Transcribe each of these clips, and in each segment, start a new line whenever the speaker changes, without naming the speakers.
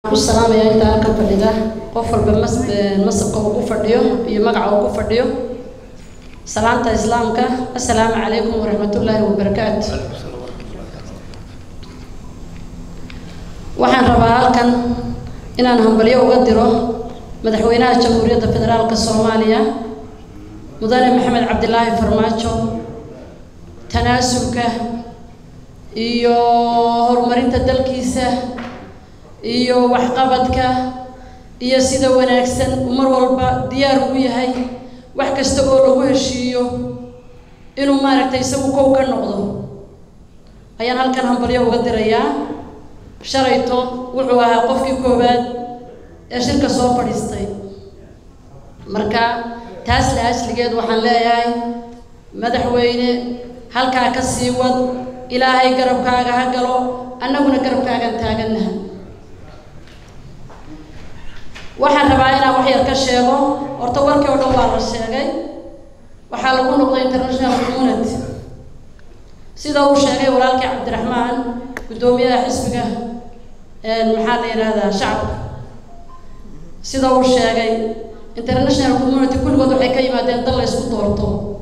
salaamaya inta halkan fadhida qof walba masabka uu ku fadhiyo iyo magaca uu ku fadhiyo salaamta islaamka assalaamu calaykum waraxmatullaahi wabarakaatu waxaan rabaa halkan inaan hambalyo uga diro madaxweynaha jamhuuriyadda federaalka soomaaliya mudane maxamed cabdilaahi farmaajo tanaasulka iyo horumarinta dalkiisa iyo waxqabadka iyo sida wanaagsan uu mar walba diyaar ugu yahay wax kasta oo lagu heshiiyo inuu maaragtay isagu kow ka noqdo ayaan halkan hambalyo uga dirayaa shalayto wuxuu ahaa qofkii koowaad ee shirka soo fadhiistay marka taas la asligeed waxaan leeyahay madaxweyne halkaa ka sii wad ilaahay garabkaaga ha galo annaguna garabkaagaan taagannaha waxaan rabaa inaan wax yar ka sheego horta warkii oo dhan waa la sheegay waxaa lagu noqday international community sida uu sheegay walaalkii cabdiraxmaan guddoomiyaha xisbiga maxaa la yidhaahdaa shacabka sida uu sheegay international community kulligood waxay ka yimaadeen dal la ysku doorto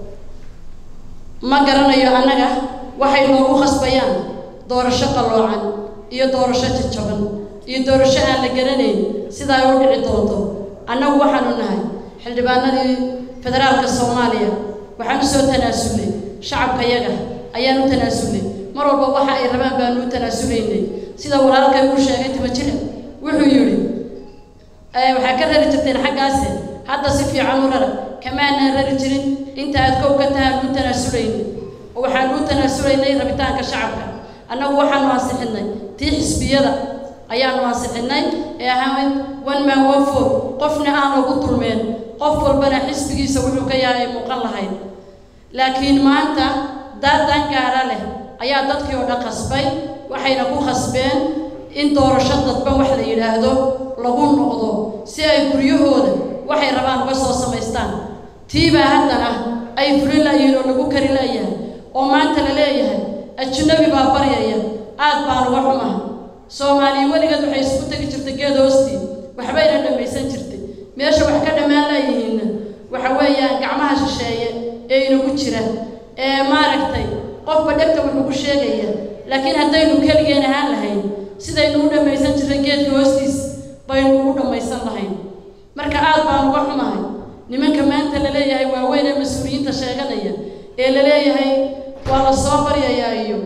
ma garanayo annaga waxay noogu khasbayaan doorasho qalloocan iyo doorasho jajaban iyo doorasho aan la garanayn sida ay u dhici doonto annagu waxaanu nahay xildhibaanadii federaalka soomaaliya waxaan u soo tanaasulnay shacabka yaga ayaan u tanaasulnay mar walba waxa ay rabaan baanu u tanaasulaynay sida walaalkay uu sheegay timajire wuxuu yidhi waxaa ka rari jirteen xaggaase hadda si fiican u rara kamaanaan rari jirin inta aad kow ka tahaan u tanaasulaynay oo waxaan u tanaasulaynay rabitaanka shacabka annagu waxaanu ansixinay tii xisbiyada ayaanu ansixinay ee ahayd one man one four qofna aan lagu dulmeen qof walbana xisbigiisa wuxuu ka yahay ay muuqan lahayd laakiin maanta daadan gaara leh ayaa dadkii oo dhan khasbay waxayna ku khasbeen in doorasho dadban wax la yidhaahdo lagu noqdo si ay guryahooda waxay rabaan uga soo samaystaan tiibaa haddana ay fuli layihiin oo lagu kari layahay oo maanta la leeyahay ajnabi baa baryaya aad baan uga xumaha soomaaliya weligeed waxay isku tegi jirtay geed hoostii waxbayna dhammaysan jirtay meesha wax ka dhammaan layihiinna waxa weeyaan gacmaha shisheeye ee inagu jira ee maaragtay qofba dhegta wuxuu ku sheegaya laakiin haddaynu keligeen ahaan lahayn sidaynu u dhammaysan jirtay geedka hoostiis baynu ugu dhammaysan lahayn marka aad baan uga xumahay nimanka maanta la leeyahay waaweyn ee mas-uuliyiinta sheeganaya ee la leeyahay waa la soo baryayaa iyo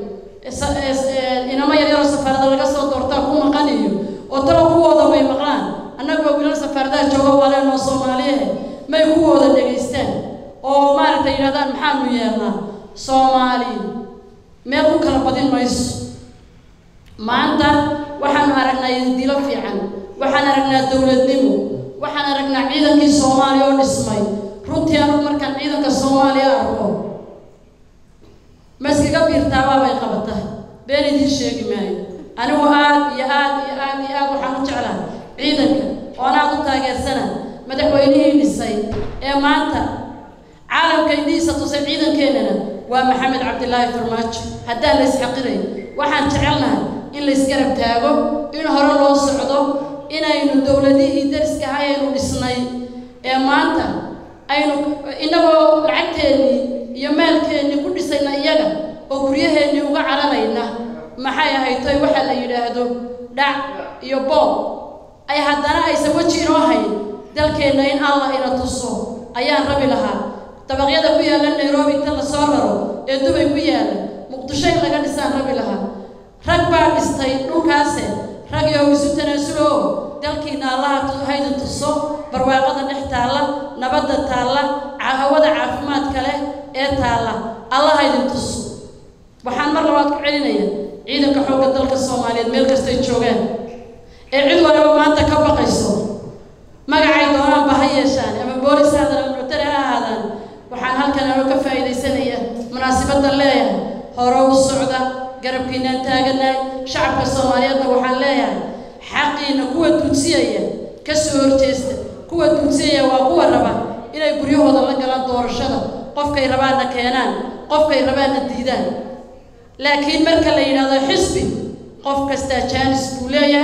inamo yaryaroo safaarada laga soo doortaa ku maqan iyo oo talo kuwooda may maqlaan annagoo wiilal safaaradaha jooga waleenoo soomaaliyehe may kuwooda dhegaystaan oo maaragtay yidhahdaan maxaanu yeelnaa soomaali meel u kala badin mayso maanta waxaanu aragnaa dilo fiican waxaan aragnaa dowladnimo waxaan aragnaa ciidankii soomaaliya oo dhismay runtii anugu markaan ciidanka soomaaliya arko ma iskaga biirtaabaabay qabata been idiin sheegi maayo anigu aad iyo aad iyo aad iyo aad waxaan u jeclaa ciidanka oon aad u taageersana madaxweynihii dhisay ee maanta caalamka indhihiisa tusay ciidankeennana waa maxamed cabdilaahi farmaajo haddaan la isxaqiray waxaan jecelnahay in la isgarab taago in hore loo socdo inaynu dowladihii dariska ahay aynu dhisnay ee maanta aynu innagoo lacagteennii iyo maalkeennii ku dhisayna iyaga oo guryaheennii uga caranayna maxay ahaytoy waxa la yidhaahdo dhac iyo boob ay haddana aysan weji inoo hayn dalkeenna in allah ina tuso ayaan rabi lahaa dabaqyada ku yaalla nairobi inta la soo raro ee dubay ku yaalla muqdisho in laga dhisaan rabi lahaa rag baa dhistay dhulkaase rag yow isu tanaasulo oo dalkiina allaha haydin tuso barwaaqada dhex taalla nabadda taalla hawada caafimaadka leh ee taalla allah haydin tuso waxaan mar labaad ku celinaya ciidanka xoogga dalka soomaaliyeed meel kastay joogaan ee cid waliba maanta ka baqayso magacay doonaanba ha yeeshaan ama boolis ha aadaan ama militari ha ahaadaan waxaan halkan anoo ka faa'iidaysanaya munaasibaddan leeyahay hore u socda garabkiinaan taaganahay shacabka soomaaliyeedna waxaan leeyahay xaqiina kuwa duudsiyaya ka soo horjeesta kuwa duudsiyaya waa kuwa raba inay guryahooda la galaan doorashada qofkay rabaanna keenaan qofkay rabaanna diidaan laakiin marka la yidhaahdo xisbi qof kastaa jaanis buu leeyahay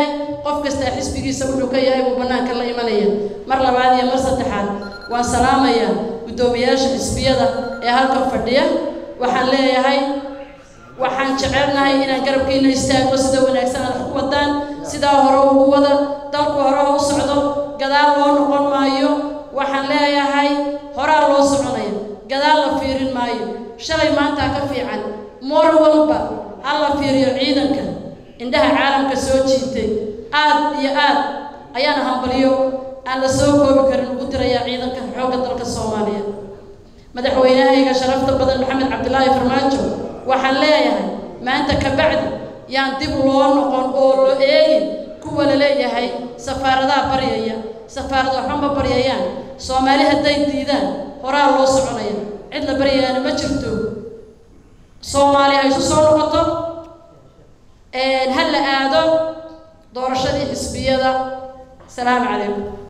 qof kastaa xisbigiisa wuxuu ka yahay buu bannaanka la imanaya mar labaad iyo mar saddexaad waan salaamayaa guddoomiyaasha xisbiyada ee halkan fadhiya waxaan leeyahay waxaan jecelnahay inaan garabkiina istaagno sida wanaagsan aad ku wadaan sidaa hore ugu wada dalku hore u socdo gadaal loo noqon maayo waxaan leeyahay horaa loo soconaya gadaal la fiirin maayo shalay maantaa ka fiican moor walba ha la fiiriyo ciidanka indhaha caalamka soo jiitay aad iyo aad ayaana hambaliyo aan la soo koobi karin ugu dirayaa ciidanka xoogga dalka soomaaliyeed madaxweynahayga sharafta badan maxamed cabdilaahi farmaajo waxaan leeyahay maanta kabacdi yaan dib loo noqon oo loo eegin kuwa la leeyahay safaaradaha baryaya safaarad waxba ma baryayaan soomaali hadday diidaan horaa loo soconaya cid la baryayaana ma jirto soomaali ha isu soo noqoto ha la aado doorashadii xisbiyada salaamu calaykum